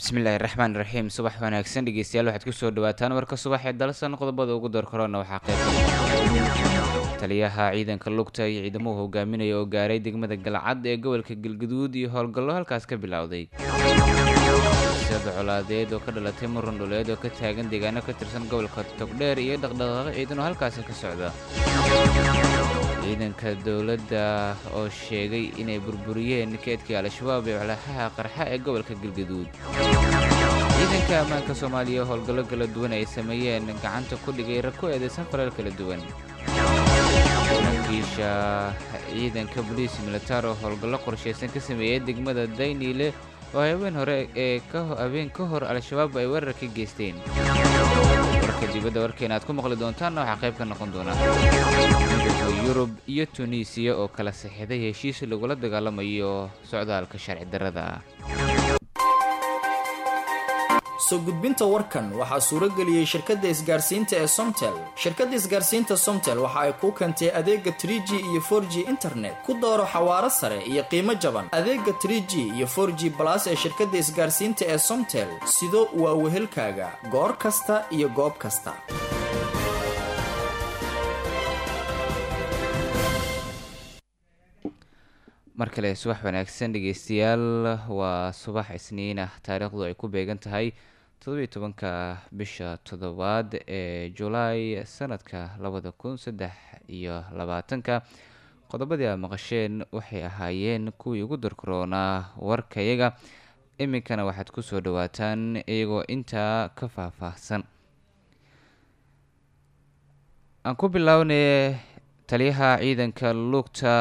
bismillaahi raxmaan raxiim subax wanaagsan dhegeystayaal waxaad kusoo dhawaataan warka subax ee dalsan qodobada ugu door korona waxaa qeyb taliyaha ciidanka lugta iyo ciidamuhu hogaaminaya oo gaaray degmada galcad ee gobolka galgaduud iyo howlgallo halkaas ka bilowday siyada colaadeed oo ka dhalatay muran dhuleed oo ka taagan deegaano ka tirsan gobolka togdheer iyo dhaqdhaqaaqo ciidan oo halkaasi ka socda ciidanka dowladda oo sheegay inay burburiyeen keedkii al-shabaab ee walaxaha qarxa ee gobolka galgaduud ciidanka ammaanka soomaaliya howlgallo kala duwan ay sameeyeen gacanta ku dhigay rag ku eedeysan falal kala duwan saraakiisha ciidanka boliis militaar oo howlgallo qorshaysan ka sameeyey degmada dayniile oo habeen hore ee habeen ka hor al-shabaab ay weerar ka geysteen warka dibadda warkeena aad ku maqli doontaanna waxaa qayb ka noqon doona midowda yurub iyo tunisiya oo kala saxiixday heshiis lagula dagaalamayo socdaalka sharci darrada ah soo gudbinta warkan waxaa suurageliyey shirkadda isgaarsiinta ee somtel shirkadda isgaarsiinta somtel waxa ay kuu keentay adeega trig iyo for g internet ku dooro xawaaro sare iyo qiimo jaban adeega trg iyo for g balas ee shirkadda isgaarsiinta ee somtel sido waa wehelkaaga goor kasta iyo goob kasta mar kale subax wanaagsan dhegeystayaal waa subax isniin ah taariikhdu ay ku beegan tahay toddobiyo tobanka bisha toddobaad ee julaay sanadka labada kun saddex iyo labaatanka qodobadii aad maqasheen waxay ahaayeen kuwii ugu darkaroonaa warkayaga iminkana waxaad kusoo dhawaataan iyagoo intaa ka faahfaahsan aan ku bilownay taliyaha ciidanka lugta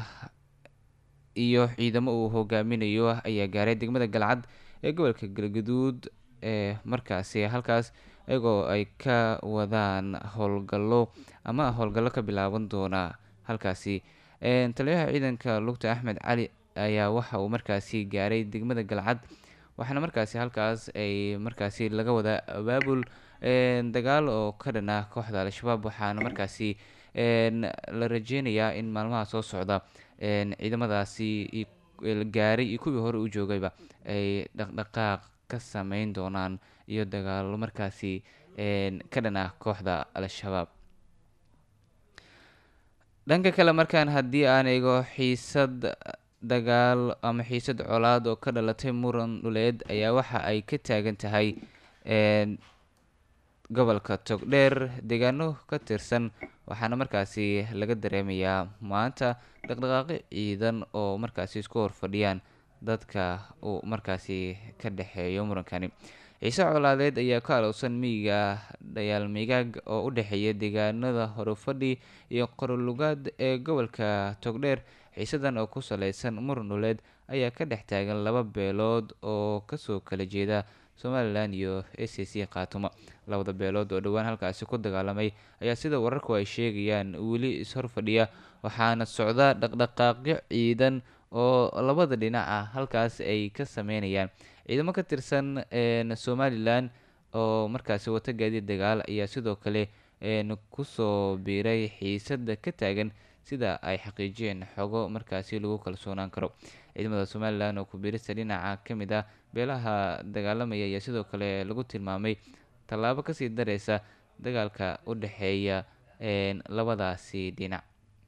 iyo ciidamo uu hogaaminayo ayaa gaaray degmada galcad ee gobolka galgaduud ee markaasi halkaas iyagoo ay ka wadaan howlgallo ama howlgallo ka bilaaban doona halkaasi taliyaha ciidanka lugta axmed cali ayaa waxa uu markaasi gaaray degmada galcad waxaana markaasi halkaas ay markaasi laga wadaa abaabul dagaal oo ka dhan ah kooxda al-shabaab waxaana markaasi la rajeynayaa in maalmaha soo socda ciidamadaasi gaaray iyo kuwii hore u joogayba ay dhaqdhaqaaq ka sameyn doonaan iyo dagaalo markaasi ka dhan ah kooxda al-shabaab dhanka kale markaan haddii aan eego xiisad dagaal ama xiisad colaad oo ka dhalatay muran dhuleed ayaa waxa ay ka taagan tahay gobolka togdheer deegaano ka tirsan waxaana markaasi laga dareemayaa maanta dhaqdhaqaaqi ciidan oo markaasi isku horfadhiyaan dadka uu markaasi ka dhexeeyo murankani ciise colaadeed ayaa ka alowsan miyiga dhayaal migaag oo u dhexeeya deegaanada horufadhi iyo qorolugaad ee gobolka togdheer ciisadan oo ku saleysan muran dhuleed ayaa ka dhex taagan laba beelood oo kasoo kala jeeda somalilan iyo a c c khaatumo labada beelood oo dhowaan halkaasi ku dagaalamay ayaa sida wararku ay sheegayaan weli is-horfadhiya waxaana socda dhaqdhaqaaqyo ciidan oo labada dhinac ah halkaas ay ka sameynayaan ciidamo ka tirsan somalilan oo markaasi wata gaadiid dagaal ayaa sidoo kale kusoo biiray xiisada ka taagan sida ay xaqiijiyeen xogo markaasi lagu kalsoonaan karo ciidamada somalilan oo kubiirista dhinaca ka mid ah beelaha dagaalamaya ayaa sidoo kale lagu tilmaamay tallaabo kasii dareysa dagaalka u dhexeeya labadaasi dhinac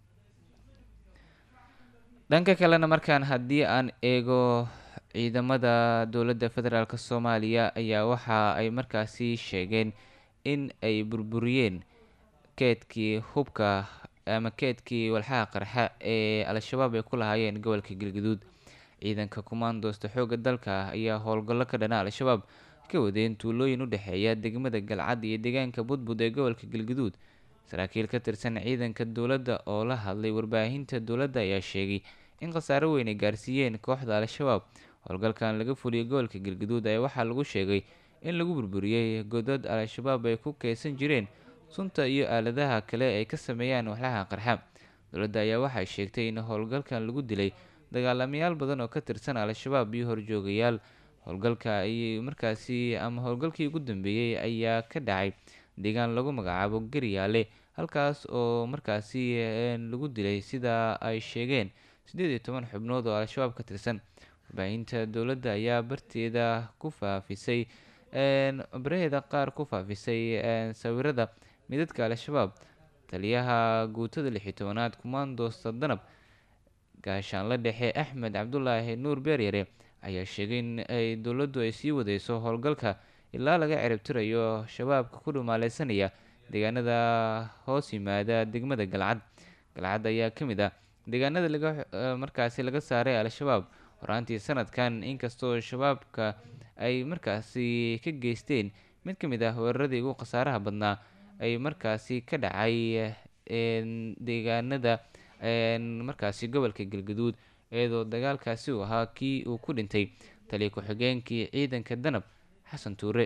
dhanka kalena markaan haddii aan eego ciidamada dowladda federaalk soomaaliya ayaa waxa ay markaasi sheegeen in ay burburiyeen keedkii hubka ama keedkii walxaha qarxa ee al-shabaab ay ku lahaayeen gobolka galgaduud ciidanka kumaandoosta xoogga dalka ayaa howlgallo ka dhana al-shabaab ka wadeen tuulooyin u dhexeeya degmada galcad iyo deegaanka budbud ee gobolka galgaduud saraakiil ka tirsan ciidanka dowladda oo la hadlay warbaahinta dowladda ayaa sheegay in khasaaro weyn ay gaarsiiyeen kooxda al-shabaab howlgalkan laga fuliyey gobolka galgaduud ayaa waxaa lagu sheegay in lagu burburiyey godad al-shabaab ay ku keysan jireen sunta iyo aaladaha kale ay ka sameeyaan waxlaha qarxa dowladda ayaa waxay sheegtay in howlgalkan lagu dilay dagaalamayaal badan oo ka tirsan al-shabaab iyo horjoogayaal howlgalka ay markaasi ama howlgalkii ugu dambeeyey ayaa ka dhacay deegaan lagu magacaabo garyaale halkaas oo markaasi lagu dilay sida ay sheegeen siddeed iyo toban xubnood oo al-shabaab ka tirsan warbaahinta dowladda ayaa barteeda ku faafisay baraheeda qaar ku faafisay sawirada midadka al-shabaab taliyaha guutada lixi tobanaad kumaandoosta danab gaashaanla dhexe axmed cabdulaahi nuur beeryare ayaa sheegay in ay dowladdu ay sii wadeyso howlgalka ilaa laga ciribtirayo shabaabka ku dhumaaleysanaya deegaanada hoos yimaada degmada galcad galcad ayaa ka mid ah deegaanada laga markaasi laga saaray al-shabaab horaantii sanadkan inkastoo shabaabka ay markaasi ka geysteen mid ka mid ah weeraradii ugu khasaaraha badnaa ay markaasi ka dhacay deegaanada markaasi gobolka galgaduud iyadoo dagaalkaasi uu ahaa kii uu ku dhintay taliya ku-xigeenkii ciidanka danab xasan tuure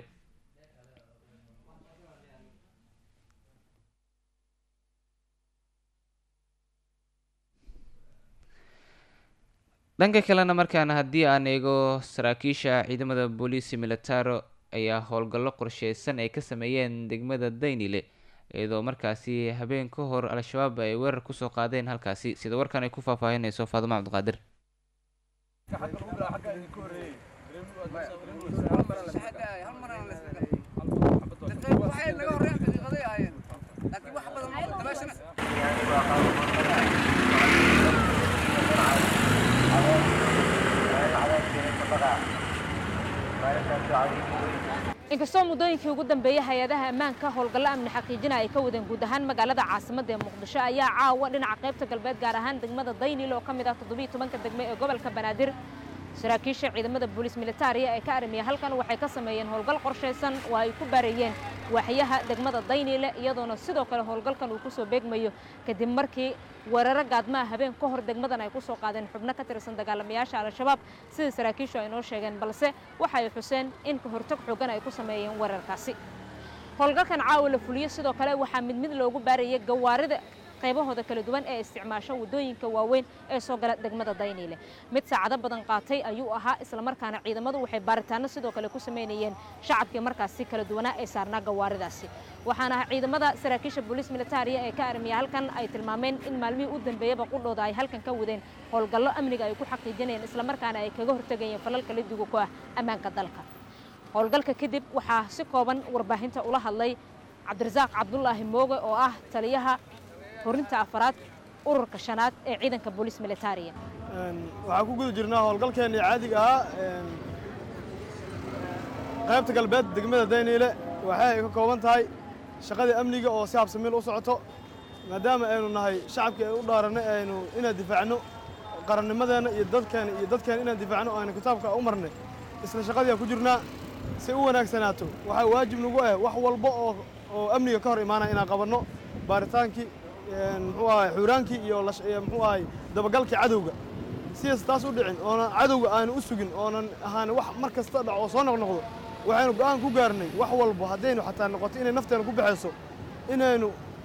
dhanka kalena markaana haddii aan eego saraakiisha ciidamada booliisi militaro ayaa howlgallo qorsheysan ay ka sameeyeen degmada daynile iyadoo markaasi habeen ka hor al-shabaab ay weerar kusoo qaadeen halkaasi sida warkan ay ku faahfaahinayso faadimo cabdiqaadir inkastoo muddooyinkii ugu dambeeyey hay-adaha ammaanka howlgallo amni xaqiijina ay ka wadeen guud ahaan magaalada caasimadda ee muqdisho ayaa caawa dhinaca qaybta galbeed gaar ahaan degmada daynil oo ka mid ah toddobiiy tobanka degme ee gobolka banaadir saraakiisha ciidamada booliis militariya ee ka arimiya halkan waxay ka sameeyeen howlgal qorshaysan oo ay ku baarayeen waaxyaha degmada daynile iyadoona sidoo kale howlgalkan uu kusoo beegmayo kadib markii weeraro gaadmaha habeen ka hor degmadan ay ku soo qaadeen xubno ka tirsan dagaalamayaasha al-shabaab sidai saraakiishu ay noo sheegeen balse waxay xuseen in ka hortag xoogan ay ku sameeyeen weerarkaasi howlgalkan caawa la fuliyo sidoo kale waxaa mid mid loogu baarayay gawaarida qaybahooda kala duwan ee isticmaasho waddooyinka waaweyn ee soo gala degmada dayniile mid saacado badan qaatay ayuu ahaa islamarkaana ciidamadu waxay baaritaano sidoo kale ku samaynayeen shacabkii markaasi kala duwanaa ee saarnaa gawaaridaasi waxaana ciidamada saraakiisha booliis militariya ee ka armiya halkan ay tilmaameen in maalmihii u dambeeyaba qudhooda ay halkan ka wadeen howlgallo amniga ay ku xaqiijinayeen islamarkaana ay kaga hortegayeen falalka lidiga ku ah ammaanka dalka howlgalka kadib waxaa si kooban warbaahinta ula hadlay cabdirasaaq cabdulaahi mooge oo ah taliyaha horinta afaraad ururka shanaad ee ciidanka booliis militariya waxaan ku guda jirnaa howlgalkeenii caadiga ahaa qaybta galbeed degmada dayniile waxay ay ka kooban tahay shaqadii amniga oo si habsamiil u socoto maadaama aynu nahay shacabkii ay u dhaaranay aynu inaan difaacno qarannimadeenna iyo dadkeena iyo dadkeena inaan difaacno aynu kitaabka u marnay isla shaqadii aan ku jirnaa si u wanaagsanaato waxaa waajib nagu ah wax walba oo oo amniga ka hor imaanaya inaan qabanno baaritaankii muxuu ahay xuuraankii iyo muxuu ahay dabagalkii cadowga sidaas taas u dhicin oonan cadowga aanu u sugin oonan ahaan wax mar kasta dhaco oo soo noqnoqdo waxaynu go'aan ku gaarnay wax walba haddaynu xataa noqoto inay nafteena ku baxayso inaynu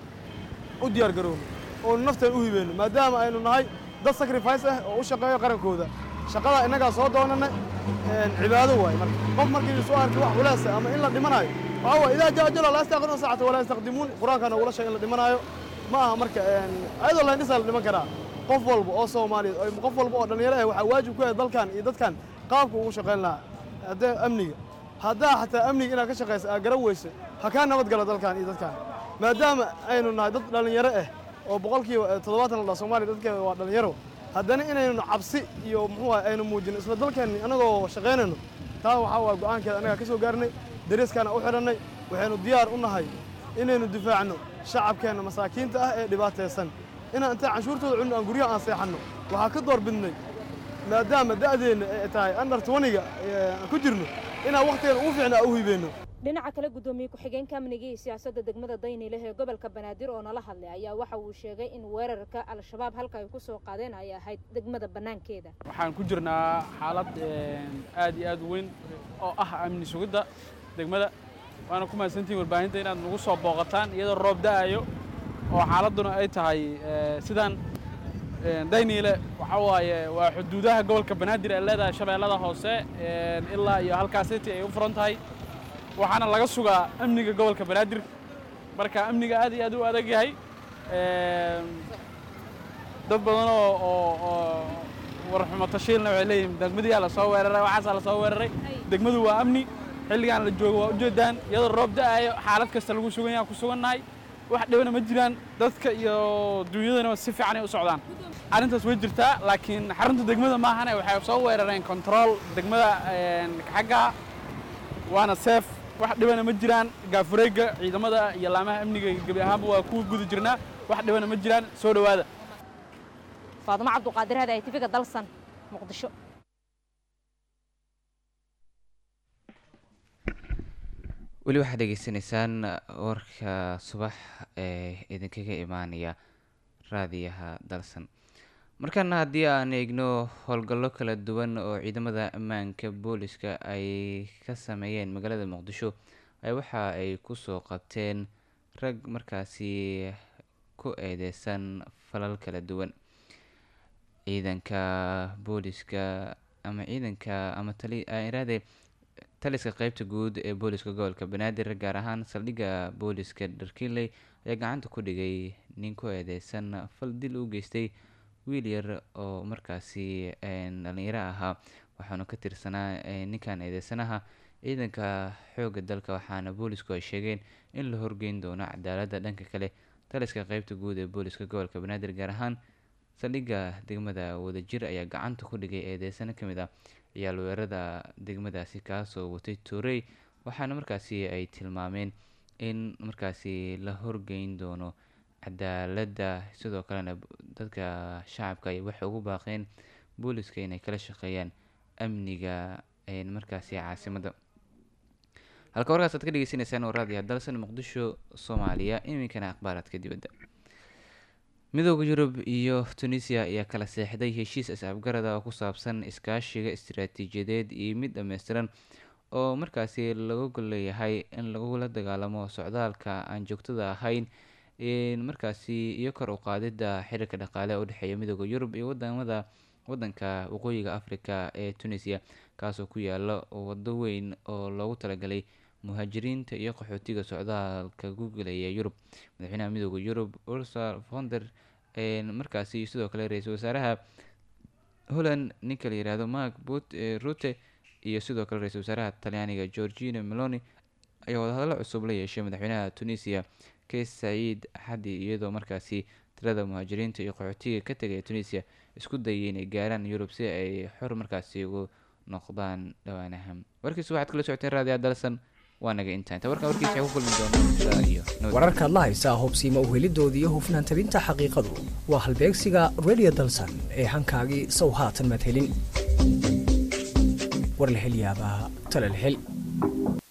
u diyaar garowno oonu nafteena u hibeyno maadaama aynu nahay dad sacrifice ah oo u shaqeeyo qarankooda shaqadaa innagaa soo doonana cibaado waaye marka qof markii soo arkay wax culaasa ama in la dhimanayo waxaa waay idaa jaa ajalo laa yastaqiruna saacata walaa yastaqdimuun qur-aanka nogula sheeg in la dhimanaayo ma aha marka ayadoo laindhisaa la dhiman karaa qof walba oo soomaaliyeed qof walba oo dhallinyaro ah waxaa waajib ku yahay dalkan iyo dadkan qaabka ugu shaqayn lahaa haddee amniga haddaa xataa amniga inaad ka shaqaysa aad garan weyso ha kaa nabad gala dalkan iyo dadkan maadaama aynu nahay dad dhallinyaro ah oo boqolkiiba toddobaatan la dhaa soomaaliya dadkeeda waa dhallinyaro haddana inaynu cabsi iyo muxuu ah aynu muujino isla dalkeenni annagoo shaqaynayno taa waxaa waa go'aankeeda annagaa ka soo gaarnay dariiskaana u xidhannay waxaynu diyaar u nahay inaynu difaacno shacabkeenna masaakiinta ah ee dhibaataysan inaan intaan canshuurtooda cunno aan guryaha aan seexanno waxaa ka door bidnay maadaama da'deenna ay tahay andar tobaniga aan ku jirno inaan wakhtigeena ugu fiicna aan u hibeenno dhinaca kale guddoomiye ku-xigeenka amniga iyo siyaasadda degmada daynileh ee gobolka banaadir oo nala hadlay ayaa waxa uu sheegay in weerarka al-shabaab halka ay ku soo qaadeen ay ahayd degmada bannaankeeda waxaan ku jirnaa xaalad aad iyo aad u weyn oo ah amni sugidda degmada waana ku mahadsantihin warbaahinta inaad nagu soo booqataan iyadoo roob da'ayo oo xaaladduna ay tahay sidaan dayniile waxaa waaye waa xuduudaha gobolka banaadir ee leedahay shabeellada hoose ilaa iyo halkaa city ay u furan tahay waxaana laga sugaa amniga gobolka banaadir marka amniga aad iyo aad u adag yahay dad badan oo oo oo warxumo tashiilna waxay leeyihiin degmadiyaa la soo weeraray waxaasaa la soo weeraray degmadu waa amni xilligaan la joogo waa ujeedaan iyadoo roob da'aayo xaalad kasta lagu sugan yahay ku sugannahay wax dhibana ma jiraan dadka iyo duunyadana si fiican ay u socdaan arrintaas way jirtaa laakiin xarunta degmada maahane waxay soo weerareen control degmada xagga waana seef wax dhibana ma jiraan gaafureegga ciidamada iyo laamaha amniga gebi ahaanba waa kuwa guda jirnaa wax dhibana ma jiraan soo dhowaada faadumo cabduqaadir hada tvga dalsan muqdisho weli waxaad dhegeysanaysaan warka subax ee idinkaga imaanaya raadiyaha dalsan markaana haddii aan eegno howlgallo kala duwan oo ciidamada ammaanka booliska ay ka sameeyeen magaalada muqdisho ay waxa ay kusoo qabteen rag markaasi ku eedeysan falal kala duwan ciidanka booliska ama ciidanka ama taliiraade taliska qeybta guud ee booliska gobolka banaadir gaar ahaan saldhigga booliska dharkiinley ayaa gacanta ku dhigay nin ku eedeysan fal dil u geystay wiil yar oo markaasi dhalinyaro ahaa waxaana ka tirsanaa ninkan eedeysanaha ciidanka xoogga dalka waxaana boolisku ay sheegeen in la horgeyn doono cadaaladda dhanka kale taliska qeybta guud ee booliska gobolka banaadir gaar ahaan saldhigga degmada wadajir ayaa gacanta ku dhigay eedeysano ka mid ah ciyaal weerada degmadaasi kaasoo watay toorey waxaana markaasi ay tilmaameen in markaasi la horgeyn doono cadaaladda sidoo kalena dadka shacabka ay waxay ugu baaqeen booliska inay kala shaqeeyaan amniga markaasi caasimadda halka warkaas aad ka dhegeysaneysaan oo raadiya dalsan muqdisho soomaaliya iminkana akhbaaraadka dibadda midooda yurub iyo tunisia ayaa kala seexday heshiis is-afgarada oo ku saabsan iskaashiga istiraatiijiyadeed iyo mid dhammaystiran oo markaasi laga golleeyahay in lagula dagaalamo socdaalka aan joogtada ahayn markaasi iyo kor u qaadida xiriirka dhaqaale u dhexeeya midooda yurub iyo wadamada wadanka waqooyiga africa ee tunisia kaasoo ku yaala wado weyn oo loogu talagalay muhaajiriinta iyo qaxootiga socdaalka gugelaya yurub madaxweynaha midooda yurub ursula fonder markaasi sidoo kale ra-iisul wasaaraha holland ninka la yihahdo mark rute iyo sidoo kale ra-isul wasaaraha talyaaniga georgina meloni ayaa wadahadallo cusub la yeeshay madaxweynaha tunisia kays saciid xadi iyadoo markaasi tirada muhaajiriinta iyo qaxootiga ka tegaya tunisia isku dayay inay gaaraan yurub si ay xor markaasi ugu noqdaan dhawaanaha warkiis waxaad kala socoteen raadiya dalsan waa naga intaa inta warkan warkiisa ku kulmi doona iyo wararkaad la haysaa hubsiima uhelidooda iyo hufnaan tabinta xaqiiqadu waa halbeegsiga radio dalsan ee hankaagii sow haatan maad helin war la hel yaabaa tale la hel